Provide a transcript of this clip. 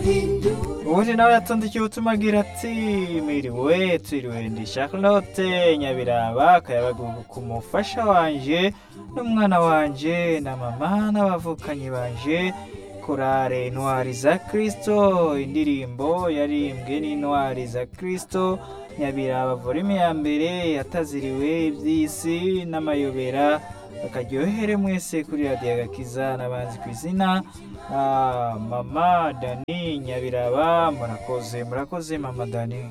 ubundi nawe yatondikiye ubutumwa agira ati mwiriwe twiriwe ndi charlotte nyabiraba akayabagugu ku mufasha wanje n'umwana wanje na mama n'abavukanyi banje korale intwari za kristo indirimbo yarimbwe n'intwari za kristo nyabiraba volume ya mbere yataziriwe iby'isi n'amayobera akaryohere mwese kuri radiyo agakiza n'abanzi ku izina Ah, mama dani nyabiraba murakoze murakoze mama dani